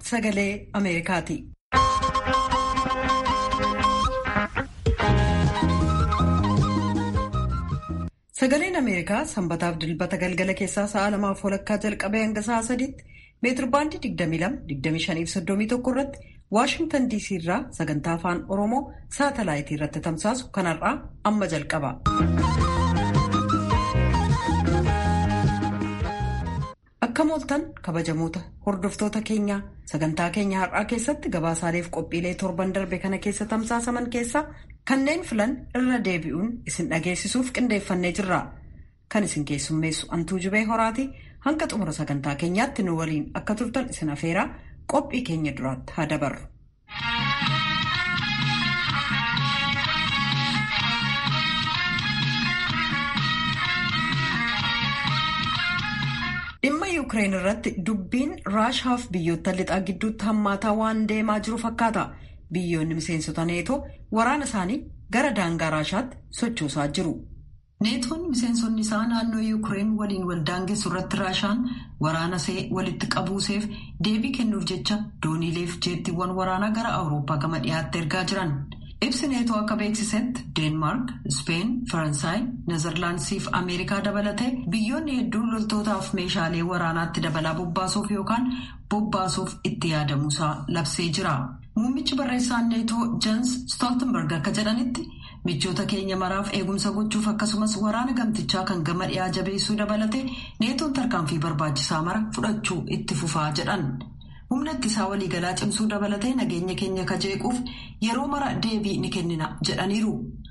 sagalee Ameerikaati. Sagaleen Ameerikaa sanbataaf dilbata galgala keessaa sa'a lamaaf walakkaa jalqabee hanga sa'a sadiitti meetirbaandii 22-25-31 irratti Waashingtan DC irraa sagantaa afaan Oromoo saatalaayitii irratti tamsaasu kanarraa amma jalqaba. Akka mooltan kabajamoota hordoftoota keenyaa sagantaa keenya har'aa keessatti gabaasaaleef qophiilee torban darbe kana keessa tamsaasaman keessaa kanneen filan irra deebi'uun isin dhageessisuuf qindeeffannee jirra. Kan isin keessummeessu antuu jubee horaati hanga xumura sagantaa keenyaatti nu waliin akka turtan isin afeeraa qophii keenya duraatti haa dabarru. Dhimma Yuukireen irratti dubbiin Raashaaf biyyoota lixaa gidduutti hammaataa waan deemaa jiru fakkaata. Biyyoonni miseensota neetoo waraana isaanii gara daangaa Raashaatti sochoosaa jiru. Neetoon miseensonni isaa naannoo Yuukireen waliin wal daangessu irratti Raashaan waraana see walitti qabuuseef deebii kennuuf jecha dooniileef jeettiiwwan waraanaa gara Awurooppaa gama dhiyaatti ergaa jiran. Ibsi neetoo akka beeksisetti Deenmaark, Speen, Faransaay, Nezerlaandisii fi Ameerikaa dabalatee biyyoonni hedduun loltootaaf meeshaalee waraanaatti dabalaa bobbaasuuf yookaan bobbaasuuf itti yaadamuusaa labsee jira. Muummichi barreessaan neetoo Jens Stoltenberg akka jedhanitti michoota keenya maraaf eegumsa gochuuf akkasumas waraana gamtichaa kan gama dhiyaa jabeessuu dabalatee neetoon tarkaanfii barbaachisaa mara fudhachuu itti fufaa jedhan. humna ittisaa waliigalaa cimsuu dabalatee nageenya keenya kajeequuf yeroo mara deebii ni kennina jedhaniiru.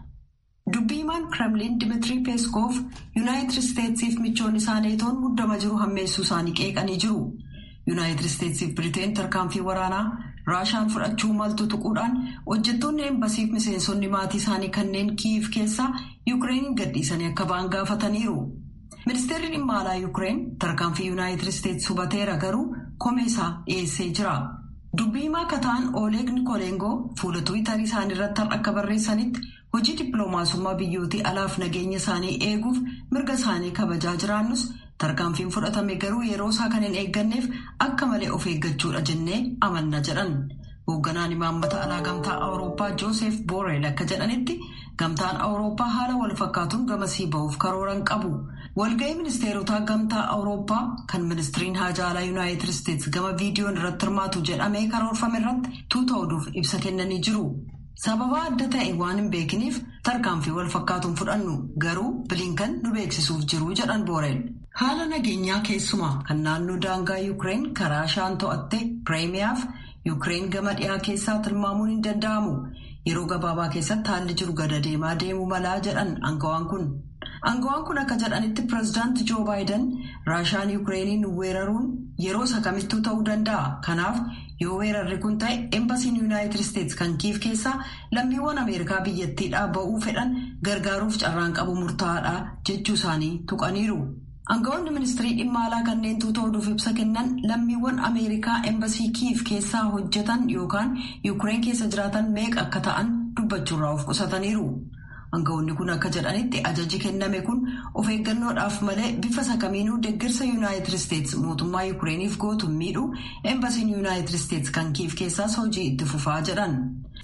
Dubbiimaan Kremlin Dimitri Peskov Yuunaayitid Isteetsiif michoonni isaa neetoon muddama jiru hammeessuu isaanii qeeqanii jiru. Yuunaayitid Isteetsiif Biriteen tarkaanfii waraanaa Raashaan fudhachuu maltu tuquudhaan hojjettoonni eembasiif miseensonni maatii isaanii kanneen Kiiv keessaa Yuukireen gadhiisanii akka ba'an gaafataniiru. Ministeerri dhimma alaa Yuukireen tarkaanfii Yuunaayitid Isteets hubateera garuu komee isaa dhiyeessee jira. Dubbiimaa kataan Oleg Nikolengoo fuula Tiwiitarii isaanii irratti akka barreessanitti hojii dippiloomaasummaa biyyootii alaaf nageenya isaanii eeguuf mirga isaanii kabajaa jiraannus tarkaanfiin fudhatame garuu yeroo isaa kan hin eegganneef akka malee of eeggachuudha jennee amanna jedhan. Hoogganaan imaammata alaa gamtaa Awurooppaa Joosef Booreel akka jedhanitti gamtaan Awurooppaa haala wal fakkaatuun gamasii ba'uuf karooran qabu. Walga'ii ministeerotaa gamtaa Awurooppaa kan ministiriin haajaa alaa Yuunaayitid Isteets gama viidiyoon irratti hirmaatu jedhamee karoorfame irratti tuuta oduuf ibsa kennanii jiru. Sababa adda ta'e waan hin beekiniif tarkaanfii wal fakkaatuun fudhannu garuu bilinkan nu beeksisuuf jiru jedhan Booreel. Haala nageenyaa keessumaa kan naannoo daangaa Yuukireen karaa shaan to'atte Pireemiyaaf Yuukireen gama dhiyaa keessaa tilmaamuun hin danda'amu. Yeroo gabaabaa keessatti haalli jiru gada deemaa deemuu malaa jedhan aangawaan kun. Aangawaan kun akka jedhanitti pireezidaanti Joo Baayiden Raashaan Yuukireeniin weeraruun yeroo isa kamittuu ta'uu danda'a. Kanaaf yoo weerarri kun ta'e eembasiin Yuunaayitid Isteets kan kiif keessaa lammiiwwan Ameerikaa biyyattiidhaa ba'uu fedhan gargaaruuf carraan qabu murtaa'aadha jechuu isaanii tuqaniiru. Aangawoonni ministirii dhimma alaa kanneen tuuta oduuf ibsa kennan lammiiwwan Ameerikaa eembasii kiif keessaa hojjetan yookaan Yuukireen keessa jiraatan meeqa akka ta'an dubbachuurraa of qusataniiru. Aangawoonni kun akka jedhanitti ajaji kenname kun of eeggannoodhaaf malee bifa sakamiinuu deeggarsa Yuunaayitid Isteets mootummaa Yuukireeniif gootu miidhu eembasiin Yuunaayitid Isteets kan kiif keessaas hojii itti fufaa jedhan.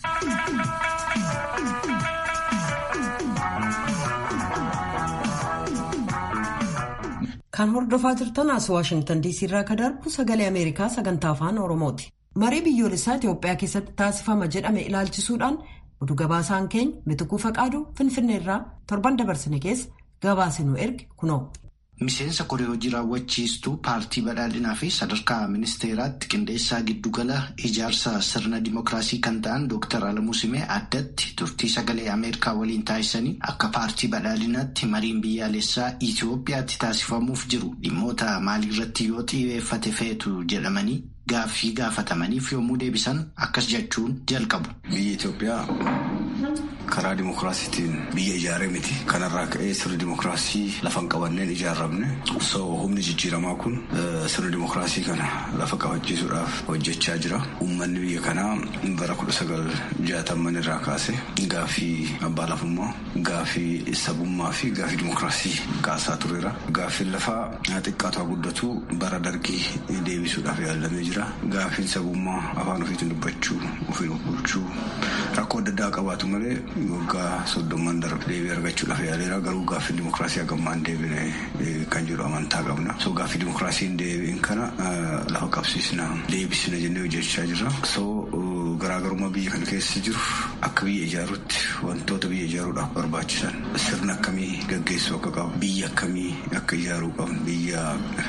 Kan hordofaa jirtan as Waashingtan DC irraa kan darbu sagalee Ameerikaa sagantaa afaan Oromooti. Marii biyyoolessaa Itoophiyaa keessatti taasifama jedhame ilaalchisuudhaan oduu gabaasaan keenya Mitikuu Faqaaduu Finfinneerraa torban dabarsine keessa gabaasinuu erge kunoo. Miseensa koree hojii raawwachiistuu paartii badhaadhinaa fi sadarkaa ministeeraatti qindeessaa giddugala ijaarsa sirna dimookiraasii kan ta'an Dr. Alamuu Simee addatti turtii sagalee Ameerikaa waliin taasisanii akka paartii badhaadhinaatti mariin biyyaalessaa Itoophiyaatti taasifamuuf jiru dhimmoota maaliirratti yoo xiyyeeffate feetu jedhamanii gaaffii gaafatamaniif yommuu deebisan akkas jechuun jalqabu. Biyyi Itoophiyaa karaa dimokiraasiitiin biyya ijaaree miti. Kanarraa ka'ee sirni dimokiraasii lafa hin qabanneen ijaaramne. So humni jijjiiramaa kun sirni dimokiraasii kana lafa qabachiisuudhaaf hojjechaa jira. Uummanni biyya kanaa bara kudha sagal jaatamman irraa kaase gaaffii abbaa lafummaa, gaaffii sabummaa fi gaaffii dimokiraasii kaasaa tureera. Gaaffiin lafaa xiqqaatu guddatu bara dargii deebisuudhaaf yaalamee jira. Gaaffiin sabummaa afaan ofiitiin dubbachuu, ofiin bulchuu rakkoo adda addaa qabaatu malee waggaa soddomman darbe deebii argachuudhaaf yaaleera. Garuu gaaffiin dimokiraasii hagammaan deebine kan jedhu amantaa qabna. So gaaffii dimokiraasiin deebiin kana lafa qabsiisna deebisna jennee hojjechaa jirra. So garaagarummaa biyya kana keessa jiru akka biyya ijaaruutti wantoota biyya ijaaruudhaaf barbaachisan sirna akkamii gaggeessuu akka qabu biyya akkamii akka ijaaruu qabnu biyya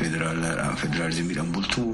federaalizimiidhaan bultuu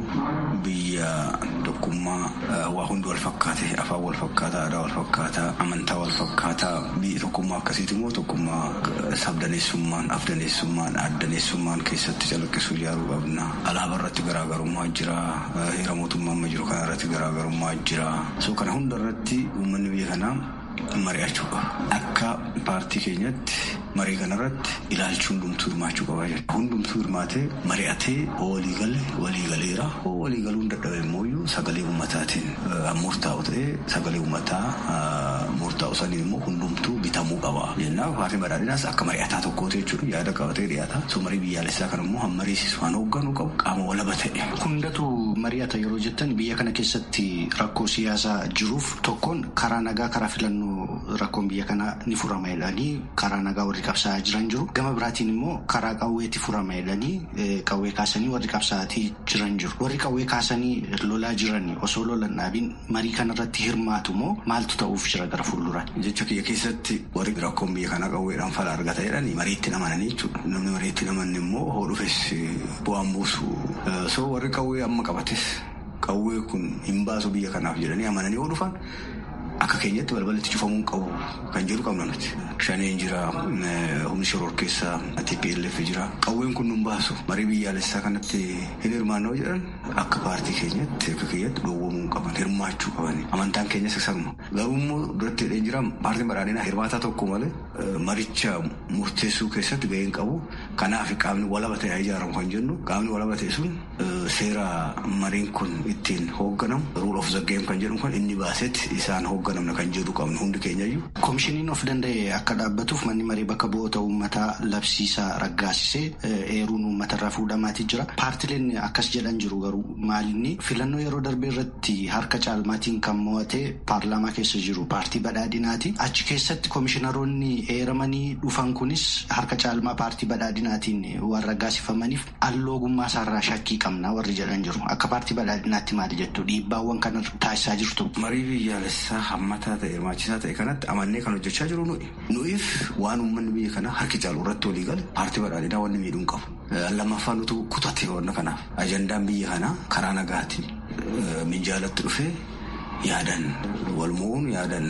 biyya tokkummaa waa hundi wal fakkaate afaan wal fakkaataa aadaa wal fakkaataa amantaa wal fakkaataa biyya tokkummaa akkasiiti immoo tokkummaa sabdaneessummaan afdaneessummaan addaneessummaan keessatti calaqqisuu ijaaruu qabna alaabaa irratti garaagarummaa jira heera mootummaa amma jiru kana irratti garaagarummaa jira so kana hunda irratti uummanni biyya kanaa mari'achuu qaba akka paartii keenyatti marii kanarratti ilaalchi hundumtuu hirmaachuu qaba jechuudha. Hundumtuu hirmaatee mari'atee walii gale walii galeera walii galuun dadhabe immoo sagalee uummataatiin murtaa'u ta'ee sagalee uummataa murtaa'u saniin immoo hundumtuu bitamuu qaba. Jennaa paartiin badhaadhinaas akka mari'ataa tokkooti jechuudha yaada qabatee dhiyaata. So marii biyyaalessaa kan immoo hammariisisu waan hoogganuu qabu qaama walaba ta'e. Hundatu mari'ata yeroo jettan biyya kana keessatti rakkoo siyaasaa jiruuf tokkoon karaa nagaa karaa filannoo rakkoon biyya kanaa ni furama jedhanii karaa nagaa warri qabsaa'aa jiran jiru. Gama biraatiin immoo karaa qawweetti furama jedhanii qawwee kaasanii warri qabsaa'atii jiran jiru. Warri qawwee kaasanii lolaa jiran osoo lolan dhaabiin marii kanarratti hirmaatu moo maaltu ta'uuf jira gara fuulduraan? Jecha kiyya keessatti warri rakkoon biyya kanaa qawweedhaan fala argata jedhanii mariitti amananii jechuudha. Namni mariitti amanne immoo hoo dhufes bu'aan buusu. So warri qawwee amma qabates qawwee kun hin baasu biyya kanaaf jedhanii amananii hoo dhufan akka keenyatti balbalatti cufamuu qabu kan jedhu qabna nuti. Shaneen jira, humni shoror keessaa TPLF jira. Qawween kun nun baasu marii biyyaalessaa kanatti hin hirmaannoo jedhan akka paartii keenyatti akka keenyatti dhoowwamuu qaban hirmaachuu qaban amantaan keenyas sanuma. Garuu immoo duratti hidhee jira paartiin badhaadhinaa hirmaataa tokko malee maricha murteessuu keessatti gaheen qabu. Kanaaf qaamni walaba ta'e ijaaramu kan jennu qaamni walaba ta'e sun seera mariin kun ittiin hoogganamu rule of the game kan jedhu kan inni baasetti isaan hoogganamna kan jedhu qabnu hundi keenyayyuu. Koomishiniin of danda'e akka dhaabbatuuf manni maree bakka bu'oota uummataa labsiisaa raggaasisee eeruun uummatarraa fuudhamaatii jira. Paartileen akkas jedhan jiru garuu maalinni filannoo yeroo darbee irratti harka caalmaatiin kan mo'ate paarlaamaa keessa jiru paartii badhaadhinaati. Achi keessatti koomishinaroonni eeramanii dhufan kunis harka caalmaa paartii badhaadhinaatiin waan raggaasifamaniif alloogummaa isaarraa shakkii qabna warri jedhan jiru. Akka paartii badhaadhinaatti maali jettu dhiibbaawwan kana taasisaa jirtu. Marii biyyaalessaa hammataa ta'e hirmaachisaa ta'e kanatti amannee kan hojjechaa jiru nuyi. Nuyiif waan uummanni biyya kanaa harki caalu irratti walii gale paartii badhaadhinaa wanni miidhuun qabu. Lammaffaan nutu kutate wanna kanaaf. Ajandaan biyya kanaa karaa nagaatiin minjaalatti dhufee yaadan wal mo'uun yaadan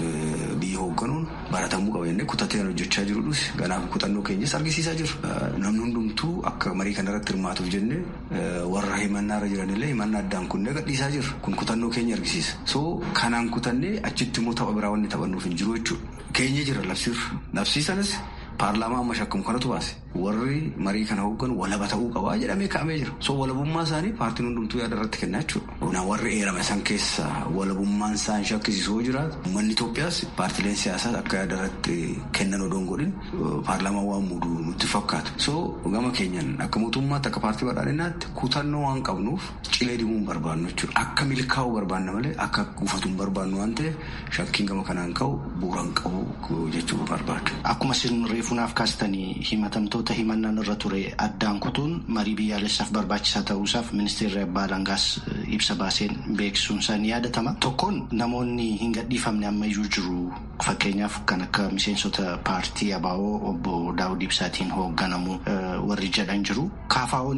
biyya hoogganuun baratamuu qaba jennee kutatee hojjechaa jirudhus kanaaf kutannoo keenyas argisiisaa jiru. Namni hundumtuu akka marii kanarratti hirmaatuuf jennee warra himannaa irra jiranillee himannaa addaan kunnee gadhiisaa jirra. Kun kutannoo keenya argisiisa. So kanaan kutannee achitti immoo tapha biraa wanni taphannuuf hin jiru jechuudha. Keenya jira labsiirra. Labsiisanis paarlaamaa amma shakkamu kanatu baase. Warri marii kana hoogganu walaba ta'uu qabaa jedhamee kaa'amee jira. So walabummaa isaanii paartiin hundumtuu yaada irratti kennaa jechuudha. Warri eerame san keessa walabummaan isaan shakkisiisuu jiraatu. Uummanni Itoophiyaas paartileen siyaasaa akka yaada irratti kennan odoon godhin paarlaamaa waan muudu nutti fakkaatu. So gama keenyan akka mootummaatti akka paartii badhaadhinaatti kutannoo waan qabnuuf cilee dimuu hin barbaannu jechuudha. Akka milkaa'uu barbaanna malee akka gufatu hin barbaannu waan ta'eef shakkiin gama kanaan ka'u bu'uura hin qabu jechuu barbaadu. Akkuma sirni reefunaaf kaastanii himatamtoota himannaan irra ture addaan kutuun marii biyyaalessaaf barbaachisaa ta'uusaaf ministeerri abbaa alangaas ibsa baaseen beeksisuun isaa ni yaadatama. Tokkoon namoonni hin gadhiifamne ammayyuu jiru fakkeenyaaf kan akka miseensota paartii ABO obbo Daawud Ibsaatiin hoogganamu warri jedhan jiru. KFO'nis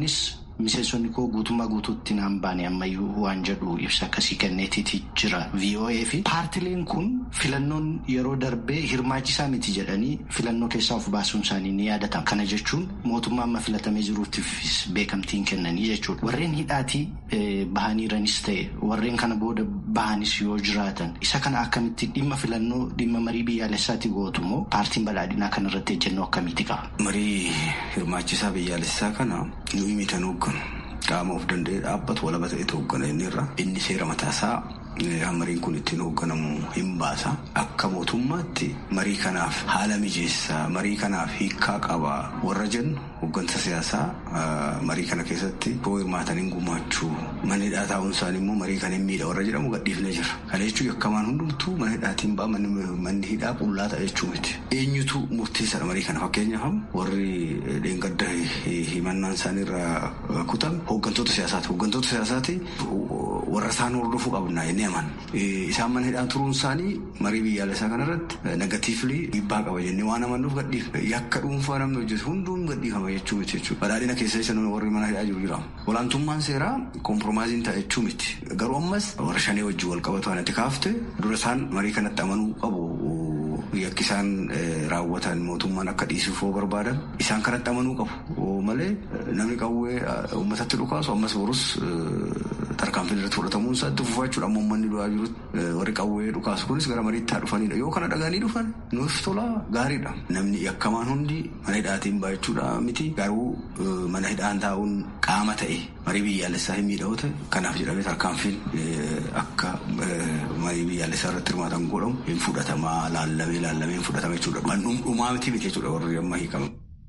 miseensonni koo guutummaa guutuutti naan baane ammayyuu waan jedhu ibsa akkasii kenneetiiti jira VOA fi paartileen kun filannoon yeroo darbee hirmaachisaa miti jedhanii filannoo keessaa of baasuun isaanii ni yaadatama. Kana jechuun mootummaa amma filatamee jiruutiifis beekamtiin kennanii jechuudha. Warreen hidhaatii bahaniiranis ta'e warreen kana booda bahanis yoo jiraatan isa kana akkamitti dhimma filannoo dhimma marii biyyaalessaatti gootu moo paartiin badhaadhinaa kanarratti ejjennoo akkamiiti qaba? Marii hirmaachisaa biyyaalessaa kana nuyi mitan hoogganu qaama of danda'ee dhaabbatu walaba ta'etu hooggana inni irra inni seera mataasaa mariin kun ittiin hoogganamu hin baasa akka mootummaatti marii kanaaf haala mijeessaa marii kanaaf hiikkaa qaba warra jennu hooggansa siyaasaa marii kana keessatti yoo hirmaataniin gumaachuu mana hidhaa taa'uun isaanii immoo marii kan hin miidha warra jedhamu gadhiifnee jira kana jechuun yakkamaan hundumtuu mana hidhaatiin ba'a manni hidhaa qullaa ta'a jechuu miti eenyutu murteessaadha marii kana fakkeenyaaf warri dheengadda himannaan isaanii irraa kutame hooggantoota siyaasaati hooggantoota siyaasaati warra isaan hordofuu qabna jennee aman isaan mana hidhaa turuun isaanii marii biyyaalessaa kanarratti negatiivli dhiibbaa qaba jennee waan amannuuf gadhiifne yakka dhuunfaa namni hojjetu hunduun gadhiifama jechuu miti jechuudha. Badhaadhina keessa isa warri mana hidhaa jiru jira. Olaantummaan seeraa kompromaaziin ta'a jechuu miti. Garuu ammas warra shanii wajjin wal qabatu anatti kaafte dura isaan marii kanatti amanuu qabu. Yakki isaan raawwatan mootummaan akka dhiisuuf yoo barbaadan isaan kanatti amanuu qabu malee namni qawwee uummatatti dhukaasu ammas borus tarkaanfiin irratti fudhatamuun isaa itti fufaa jechuudha. Amma uummanni du'aa jirutti warri qawwee dhukaasu kunis gara mariitti haa dhufanidha. Yoo kana dhaganii dhufan nuuf tola gaariidha. Namni yakkamaan hundi mana hidhaatiin baachuudha miti garuu mana hidhaan taa'uun qaama ta'e marii biyyaalessaa hin miidhawu ta'e kanaaf jedhamee tarkaanfiin akka marii biyyaalessaa irratti hirmaatan godhamu hin fudhatamaa laallamee laallamee hin fudhatama jechuudha. Kan dhumaa miti miti jechuudha warri amma hiikamu.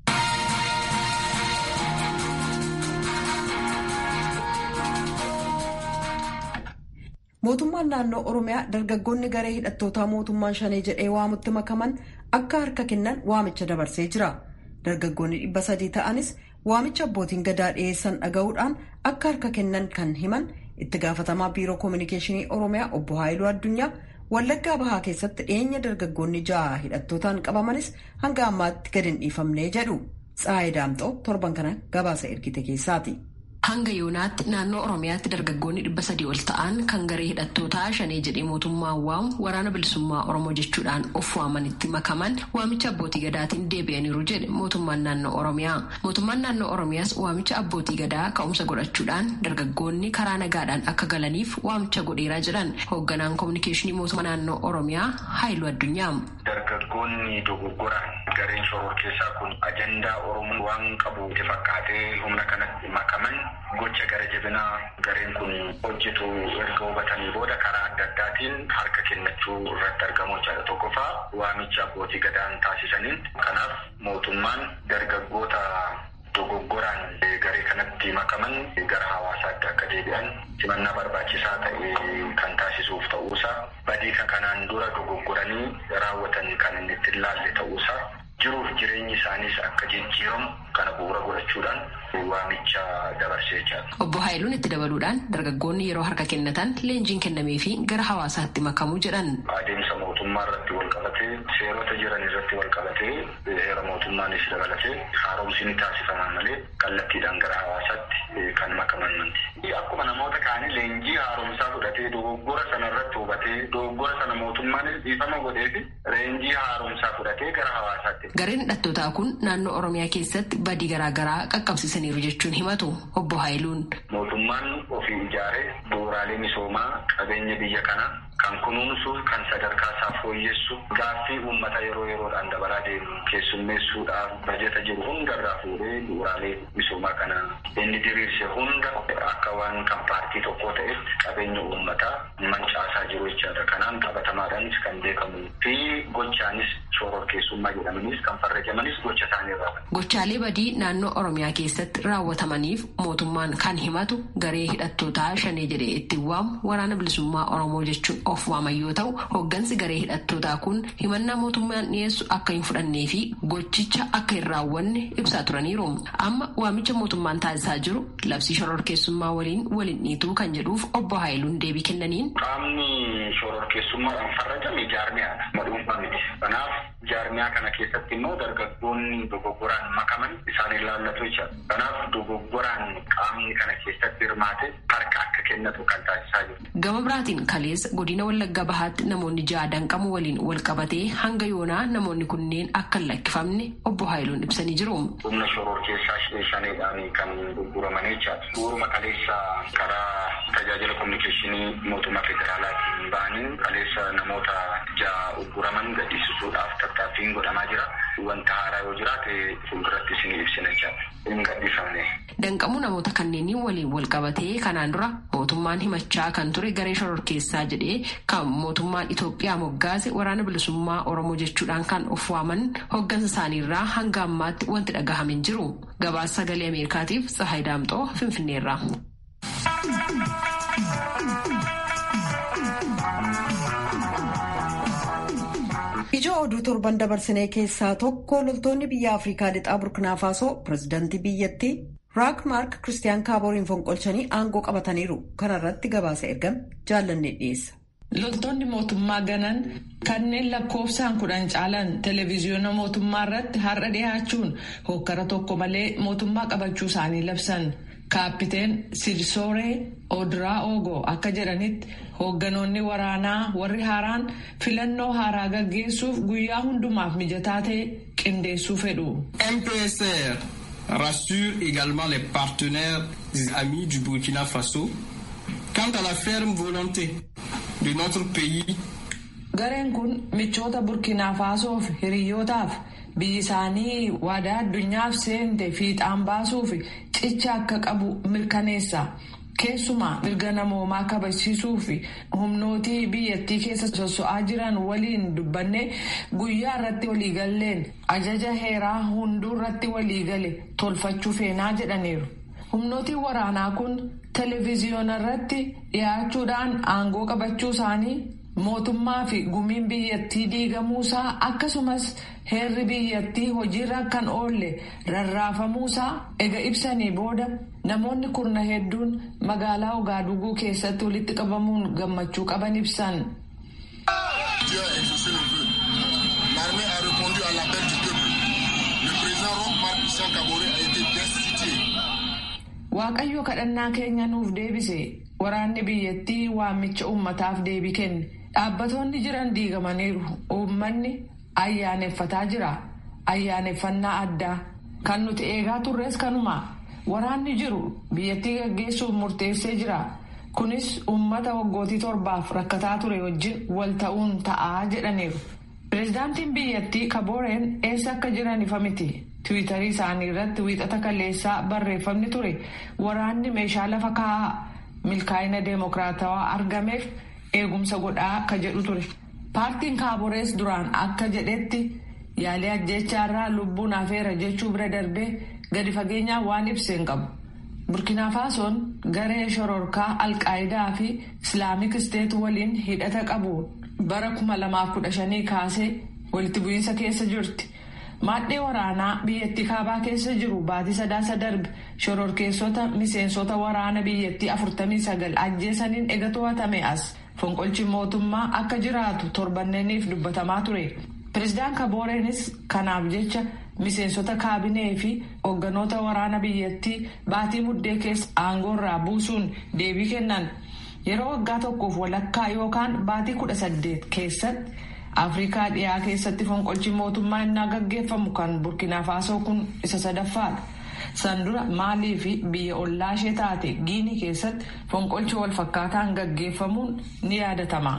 Mootummaan naannoo Oromiyaa dargaggoonni garee hidhattootaa mootummaan shanee jedhee waamutti makaman akka harka kennan waamicha dabarsee jira. Dargaggoonni dhibba sadii ta'anis waamicha abbootiin gadaa dhiyeessan dhaga'uudhaan akka harka kennan kan himan itti gaafatamaa biiroo koominikeeshinii Oromiyaa obbo Haayiluu Addunyaa Wallaggaa Bahaa keessatti dhiyeenya dargaggoonni ja'a hidhattootaan qabamanis hanga ammaatti gadi hin dhiifamnee jedhu. Tsaayii Daamxoo torban kana gabaasa ergite keessaati. Hanga yoonaatti naannoo Oromiyaatti dargaggoonni dhibba sadii ol ta'an kan garee hidhattootaa shanee jedhee mootummaan waamu waraana bilisummaa Oromoo jechuudhaan of waamanitti makaman waamicha abbootii gadaatiin deebi'aniiru jedhe mootummaan naannoo Oromiyaa. Mootummaan naannoo Oromiyaas waamicha abbootii gadaa ka'umsa godhachuudhaan dargaggoonni karaa nagaadhaan akka galaniif waamicha godheeraa jedhan hoogganaan koominikeeshinii mootummaa naannoo Oromiyaa Haayiluu Addunyaa. Dargaggoonni dogoggoraan gareen shoror keessaa kun ajandaa Oromoo waan qabu itti fakkaatee humna kanatti makaman gocha gara jabinaa gareen kun hojjetu erga hubatanii booda karaa adda addaatiin harka kennachuu irratti argamu jechaadha. Tokkoffaa waamicha abbootii gadaan taasisaniin kanaaf mootummaan dargaggoota dogoggoraan garee kanatti makaman gara hawaasaatti akka deebi'an simannaa barbaachisaa ta'e kan taasisuuf ta'uusaa badii kan kanaan dura dogoggoranii raawwatan kan inni itti ilaalle ta'uusaa jiruuf jireenyi isaaniis akka jijjiiramu kana bu'uura godhachuudhaan waamicha dabarsee jira. Obbo Haayiluun itti dabaluudhaan dargaggoonni yeroo harka kennatan leenjiin kennamee fi gara hawaasaatti makamuu jedhan. Adeemsa mootummaa irratti wal qabatee seerota jiran irratti wal qabatee heera mootummaanis dabalatee haaromsi ni taasifama malee kallattiidhaan gara hawaasaatti kan makaman manti. Akkuma namoota kaanii leenjii haaromsaa fudhatee dogoggora sana irratti hubatee dogoggora sana mootummaanis dhiifama godhee fi leenjii haaromsaa fudhatee gara hawaasaatti. Gareen hidhattootaa kun naannoo Oromiyaa keessatti badii garaagaraa qaqqabsiisaniiru jechuun himatu obbo Haayiluun. Mootummaan ofii ijaaree bu'uuraalee misoomaa qabeenya biyya kanaa kan kunuunsuuf kan sadarkaa isaa fooyyessu gaaffii uummata yeroo yeroodhaan dabalaa deemu keessummeessuudhaaf bajeta jiru hundarraa fuudhee bu'uuraalee misoomaa kana inni diriirse hunda akka waan kan paartii tokkoo ta'etti qabeenya uummataa mancaasaa jiru jechaadha. Kanaan qabatamaadhaanis kan beekamu fi gochaanis shororkeessummaa jedhamanis kan farrajamanis gocha isaaniirraa. Gochaalee badii naannoo Oromiyaa keessatti raawwatamaniif mootummaan kan himatu garee hidhattootaa shanee jedhee ittiin waamu waraana bilisummaa Oromoo jechuun of waaman yoo ta'u hooggansi garee hidhattootaa kun himannaa mootummaan dhiyeessu akka hin fudhannee fi gochicha akka hin raawwanne ibsaa turaniiru. Amma waamicha mootummaan taasisaa jiru labsii shororkeessummaa waliin waliin dhiituu kan jedhuuf obbo Haayiluun deebii kennaniin. Qaamni shororkeessummaadhaan farrajame jaarmiyaadha. Madhuunfaa miti. Kanaaf Jaarmiyaa kana keessatti immoo dargaggoonni dogoggoraan makaman isaan ilaallatu jecha. Kanaaf dogoggoraan qaamni kana keessatti hirmaate harka akka kennatu kan taasisaa jiru. Gama biraatiin kaleessa godina Wallagga Bahaatti namoonni ja'a danqamu waliin wal qabatee hanga yoonaa namoonni kunneen akka hin lakkifamne obbo Haayiluun ibsanii jiru. Humna shoror keessaa shaneedhaan kan gurguraman jechaadha. Suuruma kaleessa karaa tajaajila kominikeeshinii mootummaa federaalaatiin ba'anii kaleessa namoota ja'a gurguraman gadhiisisuudhaaf tattaaffiin godhamaa jira. Wanta haaraa yoo jiraate fuulduratti isinii ibsina jechaadha. Hin gadhiifamne. Danqamuu namoota kanneenii waliin wal qabatee kanaan dura mootummaan himachaa kan ture garee shoror keessaa jedhee kan mootummaan Itoophiyaa moggaase waraana bilisummaa Oromoo jechuudhaan kan of waaman hoggansa isaaniirraa hanga ammaatti wanti dhagahame hin jiru. Gabaasa sagalee Ameerikaatiif Tsahaay Daamxoo Finfinneerra. Ijoo oduu torban dabarsinee keessaa tokko loltoonni biyya Afrikaa lixaa Burkina Faasoo pirezidaantii biyyattii Raak Maark Kiristiyaan Kaaboriin fonqolchanii aangoo qabataniiru. Kana irratti gabaasa ergame jaallanne dhiyeessa. Loltoonni mootummaa ganan kanneen lakkoofsaan kudhan caalan televezyiyoona mootummaa irratti har'a dhiyaachuun hokkara tokko malee mootummaa qabachuu isaanii labsan. Kaappiteen Silsooree Odiraa Ogo akka jedhanitti hoogganoonni waraanaa warri haaraan filannoo haaraa gaggeessuuf guyyaa hundumaaf mijataa ta'e qindeessuu fedhu. MPSR rassure également les partenaires amis du Burkina Faso quant à la ferme volonté de notre pays. Gareen kun michoota Burkina Fasoof hiriyootaaf biyyi isaanii waadaa addunyaaf seente fiixaan baasuuf cicha akka qabu mirkaneessa. Keessumaa mirga namoomaa kabachiisuu fi humnootii biyyattii keessa sosso'aa jiran waliin dubbanne guyyaa irratti waliigalleen ajaja heeraa hunduu irratti waliigale tolfachuu feenaa jedhaniiru. Humnootiin waraanaa kun televezyiyoona irratti dhiyaachuudhaan aangoo qabachuu isaanii mootummaa fi gumiin biyyattii diigamuusaa akkasumas heerri biyyattii hojiirra kan oolle rarraafamuusaa ega ibsanii booda namoonni kurna hedduun magaalaa Ogaaduguu keessatti walitti qabamuun gammachuu qaban ibsan. Waaqayyo kadhannaa keenya nuuf deebise waraanni biyyattii waamicha uummataaf deebii kenne dhaabbatoonni jiran diigamaniiru uummanni ayyaaneffataa jira ayyaaneffannaa addaa kan nuti eegaa turres kanuma waraanni jiru biyyattii gaggeessuuf murteessee jira kunis uummata waggootii torbaaf rakkataa ture wajjin wal ta'uun ta'aa jedhaniiru. Pireezidaantiin biyyattii kabooreen eessa akka jiran ifa miti. Tiwiitarii isaanii irratti wiixata kaleessaa barreeffamni ture waraanni meeshaa lafa kaa'aa milkaa'ina deemokiraatawaa argameef eegumsa godhaa akka jedhu ture. Paartiin kaaborees duraan akka jedhetti yaalii ajjechaarraa lubbuun hafeera jechuu bira darbee gadi fageenyaan waan ibsee hin qabu. Burkina Faasoon garee shororkaa Alqaayidaa fi Islaamik Isteet waliin hidhata qabu bara kuma lamaaf kudha shanii kaasee walitti bu'iinsa keessa jirti. Maadhee waraanaa biyyattii kaabaa keessa jiru baatii sadaasa darbe shororkeessota miseensota waraana biyyattii afurtamii sagal ajjeesaniin ega to'atame as fonqolchi mootummaa akka jiraatu torbanneeniif dubbatamaa ture. Pireezidaan Kabooreenis kanaaf jecha miseensota kaabinee fi hoogganoota waraana biyyattii baatii muddee keessa aangoorraa buusuun deebii kennan yeroo waggaa tokkoof walakkaa yookaan baatii kudha saddeet keessatti. afrikaa dhiyaa keessatti fonqolchi mootummaa innaa gaggeeffamu kan burkina faasoo kun isa sadaffaadha san dura maalii fi biyya ollaa ishee taate giinii keessatti fonqolchi wal fakkaataan gaggeeffamuun ni yaadatama.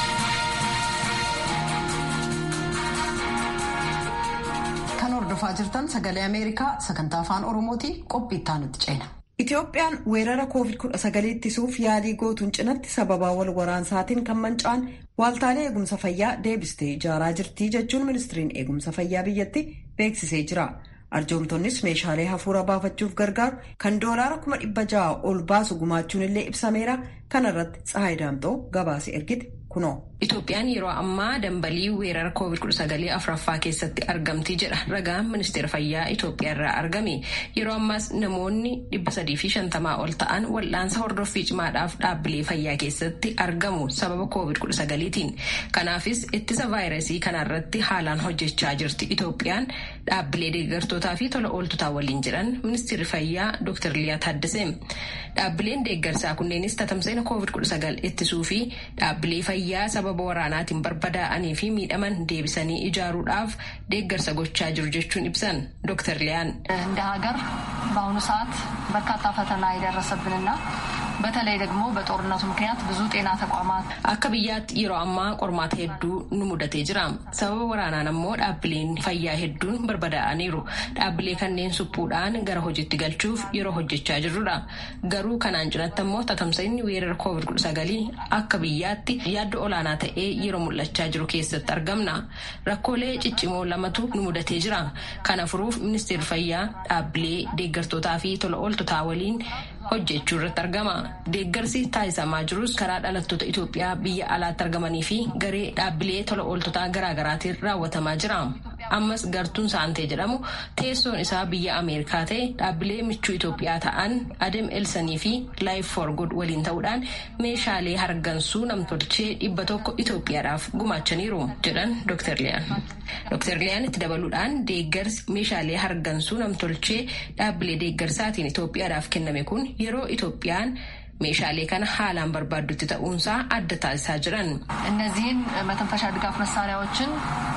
kan hordofaa jirtan sagalee ameerikaa sagantaa afaan oromooti qophii itti ceena. Itoophiyaan weerara COVID-19 ittisuuf yaalii gootuun cinatti sababaa wal waraansaatiin kan manca'an waaltaalee eegumsa fayyaa deebistee ijaaraa jirti jechuun ministiriin eegumsa fayyaa biyyatti beeksisee jira. Arjoomtonnis meeshaalee hafuura baafachuuf gargaaru kan doolaara kuma dhibba ja'a ol baasu gumaachuun illee ibsameera. Kana irratti Tsahaay Daamxoo gabaase ergite kunoo. Itoophiyaan yeroo ammaa dambalii weerara COVID-19 afuraffaa keessatti argamti jedha ragaan ministeera fayyaa Itoophiyaa irraa argame. Yeroo ammaas namoonni dhibba sadii fi shantamaa ol ta'an wal'aansa hordoffii cimaadhaaf dhaabbilee fayyaa keessatti argamu sababa COVID-19tiin. Kanaafis ittisa vaayirasii kanarratti haalaan hojjechaa jirti Itoophiyaan dhaabbilee deeggartootaa fi tola ooltotaa waliin jedhan ministeerri fayyaa Dr. Liyaa Taaddasee. Dhaabbileen deeggarsaa kunneenis tatamsa'ina COVID-19 ittisuu fi dhaabbilee fayyaa sababa waraanaatiin barbadaa'anii fi miidhaman deebisanii ijaaruudhaaf deeggarsa gochaa jiru jechuun ibsan ዶክተር ሊያን እንደ ሀገር በአሁኑ ሰዓት በርካታ ፈተና የደረሰብንና በተለይ ደግሞ በጦርነቱ ምክንያት ብዙ ጤና ተቋማት akka biyyaatti yeroo ammaa qormaata hedduu nu mudatee jira sababa waraanaan ammoo dhaabbileen fayyaa hedduun barbadaa'aniiru dhaabbilee kanneen suphuudhaan gara hojiitti galchuuf yeroo hojjechaa jirrudha garuu kanaan cinatti ammoo tatamsa'inni weerara covid 19 akka biyyaatti yaaddo olaanaa ta'ee yeroo mul'achaa jiru keessatti argamna rakkoolee ciccimoo lamatu nu mudatee jira kana furuuf ministeerri fayyaa dhaabbilee deeggartootaa fi tola ooltotaa waliin hojjechuu irratti argama. Deeggarsi taasisamaa jirus karaa dhalattoota Itoophiyaa biyya alaatti argamanii fi garee dhaabbilee tola ooltotaa garaagaraatiin raawwatamaa jira. Ammas gartuun saantee jedhamu teessoon isaa biyya Ameerikaa ta'e dhaabbilee michuu Itoophiyaa ta'an Adem Elsanii fi Life for Good waliin ta'uudhaan meeshaalee hargansuu namtolchee dhibba tokko Itoophiyaadhaaf gumaachaniiru jedhan Dr. Liyaan. Dr. Liyaan itti dabaluudhaan deeggarsi meeshaalee hargansuu namtolchee dhaabbilee deeggarsaatiin Itoophiyaadhaaf kenname kun yeroo Itoophiyaan meeshaalee kana haalaan barbaaddutti ta'uunsaa adda taasisaa jiran. እነዚህን መተንፈሻ ድጋፍ መሳሪያዎችን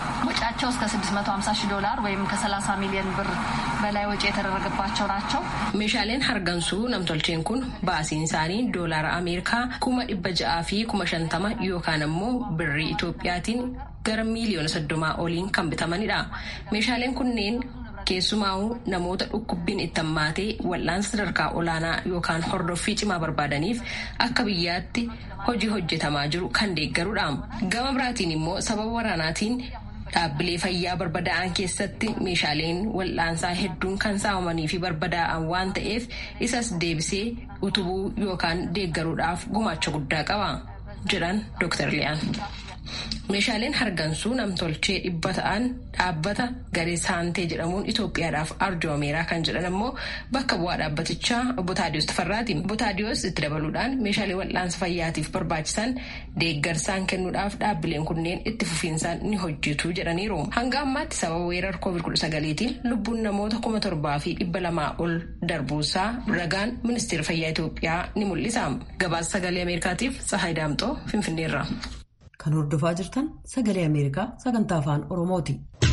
ወጪያቸው እስከ 650 ሺህ ዶላር ወይም ከ30 ሚሊዮን ብር በላይ ወጪ የተደረገባቸው ናቸው። meeshaaleen hargansuu namtolcheen kun baasiin isaanii doolaara ameerikaa kuma dhibba ja'aa fi kuma shantama yookaan ammoo birrii Itoophiyaatiin gara miiliyoona soddomaa oliin kan bitamanidha. meeshaaleen kunneen keessumaa'uu namoota dhukkubbiin itti hammaatee wal'aansa sadarkaa olaanaa yookaan hordoffii cimaa barbaadaniif akka biyyaatti hojii hojjetamaa jiru kan deeggarudha. Gama biraatiin immoo sababa waraanaatiin dhaabbilee fayyaa barbadaa'an keessatti meeshaaleen wal'aansaa hedduun kan saamamanii fi barbadaa'an waan ta'eef isas deebisee utubuu yookaan deeggaruudhaaf gumaacha guddaa qaba jedhan Dr. Liyaan. Meeshaaleen hargansuu namtolchee dhibba ta'an dhaabbata garee saantee jedhamuun Itoophiyaadhaaf arjoomeeraa kan jedhan ammoo bakka bu'aa dhaabbatichaa obbo Taadiyoos Tafarraati. Obbo Taadiyoos itti dabaluudhaan meeshaalee wal'aansa fayyaatiif barbaachisan deeggarsaan kennuudhaaf dhaabbileen kunneen itti fufiinsaan ni hojjetu jedhaniiru. Hanga ammaatti sababa weerara COVID-19tiin lubbuun namoota kuma torbaa fi dhibba lamaa ol darbuusaa ragaan ministeera fayyaa Itoophiyaa ni mul'isa. Gabaasa sagalee Ameerikaatiif Tsahaay Daamxoo Finfinneerra. Kan hordofaa jirtan sagalee Ameerikaa sagantaa afaan Oromooti.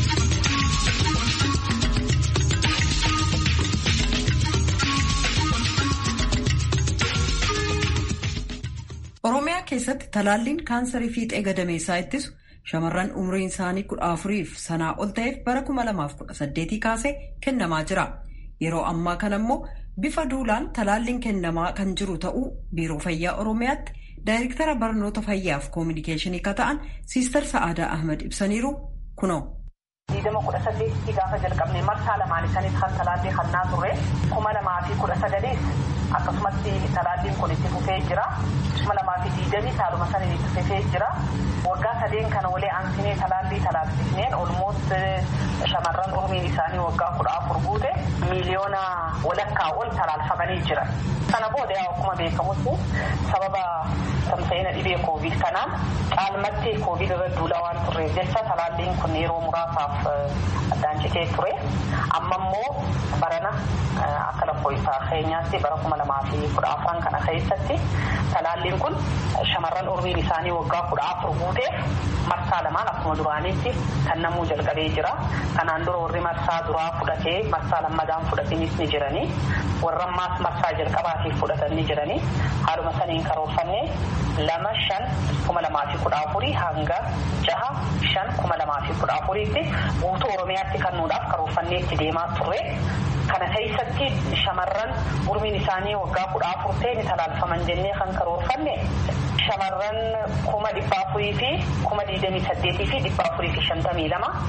Oromiyaa keessatti talaalliin kaansarii fiixee gadameessaa ittisu shamarran umriin isaanii kudha afuriif sanaa ol ta'eef bara kuma lamaaf kudha saddeetii kaasee kennamaa jira. Yeroo ammaa kana immoo bifa duulaan talaalliin kennamaa kan jiru ta'uu biiroo fayyaa Oromiyaatti. Daayirektara barnoota fayyaaf koominikeeshinii akka ta'an Siistar Sa'aadaa Ahmed ibsaniiru kunoo. Diidama kudha saddeetii gaafa jalqabne marsaa lamaan isaaniis kan talaallii hannaa turre kuma lamaa fi kudha sagaliis akkasumatti talaalliin kun itti fufee jira. kuma lamaa fi diidamii saaluma saniin itti fufee jira. Waggaa sadeen kana walee aansinee talaallii talaallisneen olmoot shamarran umriin isaanii waggaa kudha afur guute miiliyoona walakkaa ol talaalfamanii jiran. Sana booda akkuma beekamutti sababa tamsa'ina dhibee koovid kanaan caalmatti koovid irra duula waan turreef jecha talaalliin kun yeroo muraasaaf addaan citee ture. Amma immoo barana akka lakkoofsa keenyaatti bara kuma lamaa fi kudha afran kana keessatti talaalliin kun shamarran umriin isaanii waggaa kudha afur guuteef marsaa lamaan akkuma duraanitti kan namuu jalqabee jira. Kanaan dura warri marsaa duraa fudhatee marsaa lammadaan fudhatanis ni jiranii warra ammaas marsaa jalqabaatiif fudhatan ni jiranii haaluma saniin karoorfannee lama shan kuma lamaa fi kudha afurii hanga jaha shan kuma lamaa fi kudha afuriitti guutuu oromiyaatti kennuudhaaf karoorfannee itti deemaa turre. Kana keessatti shamarran umriin isaanii waggaa kudha afur ta'e ni talaalfaman jennee kan karoorfanne shamarran kuma dhibba afurii fi kuma digdamii saddeetii fi dhibba afurii fi shantamii lama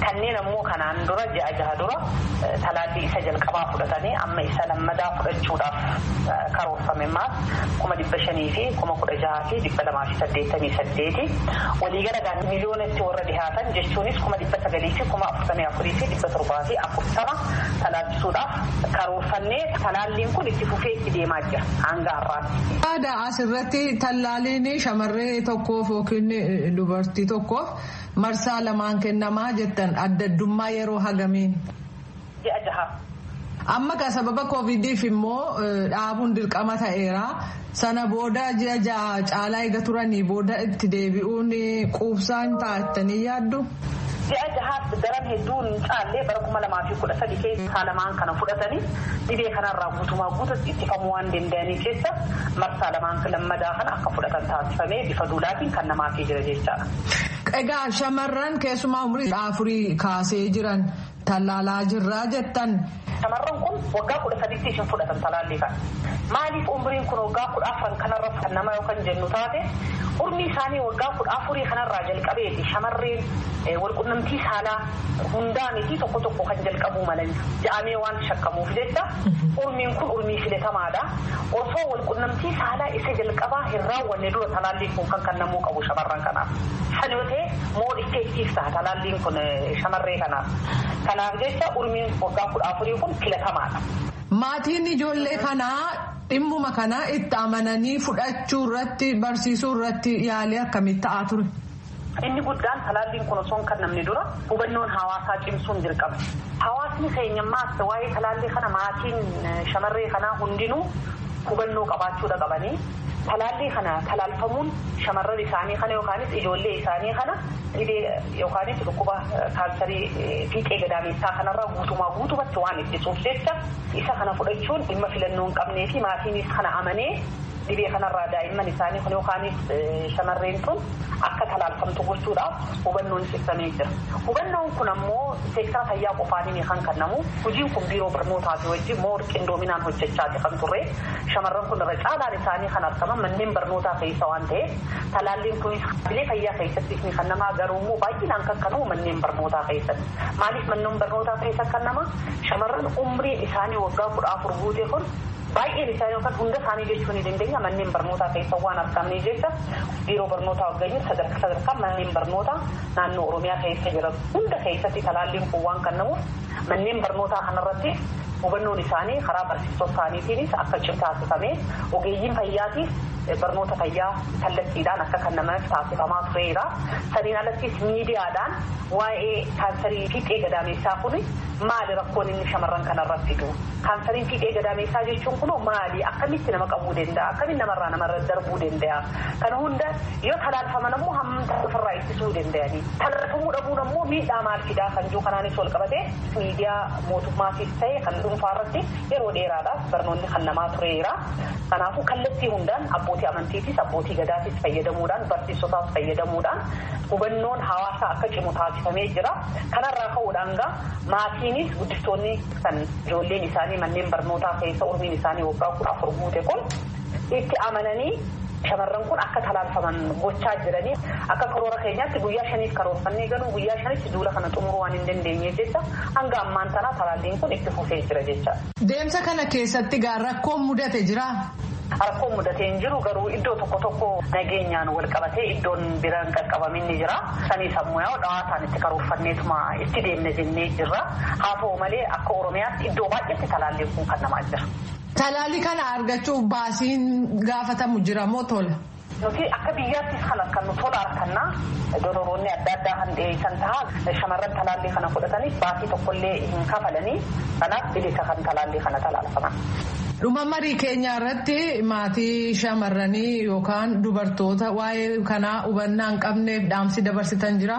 kanneen ammoo kanaan dura ji'a jaha dura talaallii isa jalqabaa fudhatanii amma isa lammadaa fudhachuudhaaf karoorfame maas kuma dhibba shanii fi kuma kudha jahaa fi dhibba lamaa fi saddeettamii saddeeti waliigala miliyoonatti warra dhihaatan jechuunis kuma dhibba sagalii fi kuma afurtamii afurii fi dhibba torbaa fi afurtama talaallisuudhaaf karoorfannee talaalliin kun itti fufee itti deemaa jira hanga har'aatti. Aadaa asirratti tallaaliin shamarree tokkoof yookiin dubartii tokkoof marsaa lamaan kennamaa jettan adda addummaa yeroo hagamiin. Ji'a jaha. Amma ka sababa koovidiif immoo dhaabuun dirqama ta'eera. Sana booda ji'a jaha caalaa eega turanii booda itti deebi'uun quubsaan taa'attanii yaaddu. Ji'a jahaas daran hedduun caallee bara kuma lamaa fi kudha sadi keessa lamaan kana fudhatanii dhibee kanarraa guutumaa guututti ittifamuu waan danda'anii keessa marsaa lamaan lammadaa kana akka fudhatan taasifamee bifa duulaatiin kan namaafii jira jechaadha. Egaa shamarran keessumaa umurii afurii kaasee jiran tallaalaa jirraa jettan. Shamarran kun waggaa kudha sadiitti ishin fudhatan talaallii kana. Maaliif umriin kun waggaa kudha afran kanarra kan nama yookaan jennu taate umrii isaanii waggaa kudha afurii kanarraa jalqabeeti shamarreen walqunnamtii saalaa hundaaniiti tokko tokko kan jalqabuu malan ja'amee waan shakkamuuf jecha umriin kun umrii filatamaadha. Osoo walqunnamtii saalaa isa jalqabaa hin raawwanne dura talaalliin kun kan kennamuu qabu shamarran kanaaf. San yoo ta'e moo effektiif ta'a talaalliin kun shamarree kanaaf. Kanaaf jecha umriin waggaa kudha afurii kun filatamaadha. Maatiin ijoollee kanaa dhimmuma kana itti amananii fudhachuu irratti barsiisuu irratti yaalii akkamii ta'aa ture? Inni guddaan talaalliin kun osoo hin kennamne dura hubannoon hawaasaa cimsuun dirqama. Hawaasni keenyammaas waa'ee talaallii kana maatiin shamarree kanaa hundinuu hubannoo qabaachuudha qabanii talaallii kana talaalfamuun shamarran isaanii kana yookaanis ijoollee isaanii kana dhibee yookaanis dhukkuba kaansarii fiixee gadaameessaa kanarraa guutumaa guutumatti waan ittisuuf jecha isa kana fudhachuun dhimma filannoo hin qabnee fi maatiinis kana amanee dhibee kanarraa daa'imman isaanii kun yookaanis shamarreen tun akka talaalfamtu gochuudhaaf hubannoon ibsamee jira. Hubannoon kun ammoo seektara fayyaa qofaaniin kan kennamu hojiin kun biiroo barnootaa fi wajjin moo qindoominaan hojjechaati kan turre shamarran kun irra caalaan isaanii kan argaman manneen barnootaa keessa waan ta'eef talaalliin kunis bilee fayyaa keessatti ni kennamaa garuu immoo baay'inaan kan kennamu manneen barnootaa keessatti. Maaliif manneen barnootaa keessa kennama shamarran umriin isaanii waggaa kudha afur guute kun baay'een isaanii yookaan hunda isaanii jechuu ni dandeenya manneen barnootaa keessa waan argamne jecha biiroo barnootaa waggayyuu sadarkaa sadarkaa manneen barnootaa naannoo oromiyaa keessa jiran hunda keessatti talaalliin kun waan kennamuuf manneen barnootaa kanarratti hubannoon isaanii karaa barsiisota isaaniitiinis akka cimu taasifamee ogeeyyiin fayyaatiif barnoota fayyaa kallattiidhaan akka kennamaaf taasifamaa tureera. Saniin alattis miidiyaadhaan waa'ee kaansarii fiixee gadaameessaa kun maali rakkoon inni shamarran kanarratti fidu? Kaansariin fiixee gadaameessaa jechuun kunoo maali? Akkamitti nama qabuu danda'a? Akkamitti namarraa namarra darbuu danda'a? Kana hunda yoo talaalfaman ammoo hammamta ofirraa ittisuu danda'anii. Talaalfamuu dhabuun ammoo miidhaa maal fidaa kan jiru kanaanis wal qabatee miidiyaa mootummaatiif ta'e kan dhuunfaa irratti yeroo dheeraadhaaf barnoonni kennamaa tureera. Kanaafuu kallattii hundaan abbootii amantiitis abbootii gadaatis fayyadamuudhaan barsiisotaas fayyadamuudhaan hubannoon hawaasaa akka cimu taasifamee jira. Kanarraa ka'uudhaan gaa maatiinis guddistoonni kan ijoolleen isaanii manneen barnootaa keessa umriin isaanii waggaa kudha afur guute kun itti amananii shamarran kun akka talaalfaman gochaa jiranii akka karoora keenyaatti guyyaa shaniif karoorfannee ganuu guyyaa shanitti duula kana xumuruu waan hin dandeenyeef jecha hanga ammaan tanaa talaalliin kun itti fufee jira jecha. Deemsa kana keessatti gaa rakkoon mudate jira. Rakkoon mudatee hin jiru garuu iddoo tokko tokko nageenyaan wal qabatee iddoon biraan qaqqabamin ni jira. Sanii sammuu yaa'u dhawaataan itti karoorfanneetuma itti deemne jennee jirra. Haa ta'u malee akka Oromiyaatti iddoo baay'eetti talaalliin kun kennamaa jira. Talaallii kana argachuuf baasiin gaafatamu jira moo tola? Nuti akka biyyaattis kan argannu tola argannaa dororoonni adda addaa kan dhiyeessan ta'a shamarran talaallii kana fudhatanii baasii tokkollee hin kafalanii kanaaf bilisa kan talaallii kana talaalfaman. Dhuma marii keenya irratti maatii shamarranii yookaan dubartoota waa'ee kanaa hubannaa hin qabneef dhaamsi dabarsitan jira.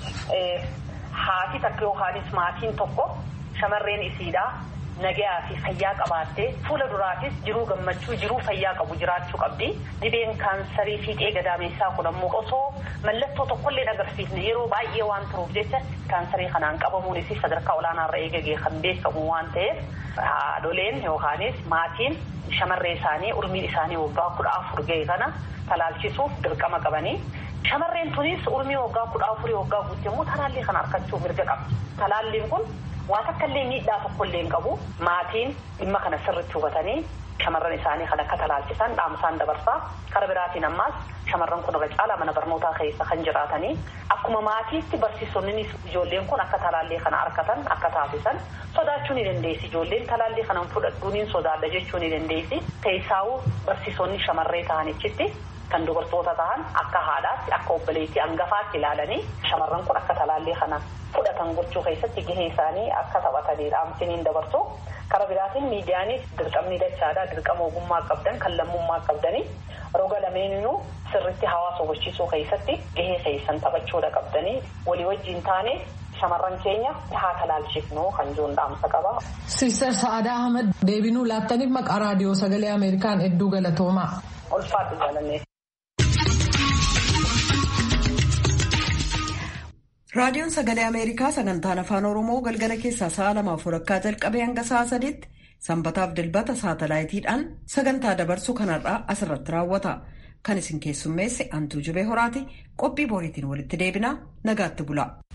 Haati takka yookaanis maatiin tokko shamarreen isiidhaa. nagayaa fi fayyaa qabaattee fuula duraatis jiruu gammachuu jiruu fayyaa qabu jiraachuu qabdi. Dhibeen kaansarii fiixee gadaameessaa kun ammoo osoo mallattoo tokkollee agarsiisne yeroo baay'ee waan turuuf jecha kaansarii kanaan qabamuunis sadarkaa olaanaarra eegagee kan beekamu waan ta'eef haadholeen yookaanis maatiin shamarree isaanii umriin isaanii waggaa kudha afur ga'e kana talaalchisuuf dirqama qabanii Shamarreen tunis umrii waggaa kudha afurii waggaa guutte immoo talaallii kana argachuu mirga qabdi. Talaalliin kun waa takka illee miidhaa tokko illee hin qabu. Maatiin dhimma kana sirriitti hubatanii shamarran isaanii kan akka talaalchisan dhaamsaan dabarsaa. Kara biraatiin ammaas shamarran kun irra caalaa mana barnootaa keessa kan jiraatanii akkuma maatiitti barsiisonnis ijoolleen kun akka talaallii kana argatan akka taasisan sodaachuu ni dandeessi. Ijoolleen talaallii kana fudhadhuu ni sodaadha jechuu ni dandeessi. Keessaawuu barsiisonni shamarree ta'anichitti kan dubartoota ta'an akka haadhaatti akka obboleettii hangafaatti ilaalanii shamarran kun akka talaallii kana fudhatan gochuu keessatti gahee isaanii akka taphatanii dhaamsiniin dabarsu. Kara biraatiin miidiyaanis dirqamni dachaadhaa dirqama ogummaa qabdan kan lammummaa qabdanii roga lameeninuu sirritti hawaasa hubachiisuu keessatti gahee keessan taphachuudha qabdanii walii wajjin taane shamarran keenya haa talaalchifnu kan jiruun dhaamsa qaba. Sister Sa'aadaa Ahmed deebinuu laattaniif maqaa raadiyoo sagalee Ameerikaan hedduu galatoomaa. Ulfaadhu jaalannee. raadiyoon sagalee ameerikaa sagantaan afaan oromoo galgala keessaa sa'a lamaaf walakkaa jalqabee hanga sa'a sadiitti sanbataaf dilbata saatalaayitiidhaan sagantaa dabarsu kanarraa asirratti raawwata kan isin keessummeesse antuu jubee horaati qophii boriitiin walitti deebinaa nagaatti bula.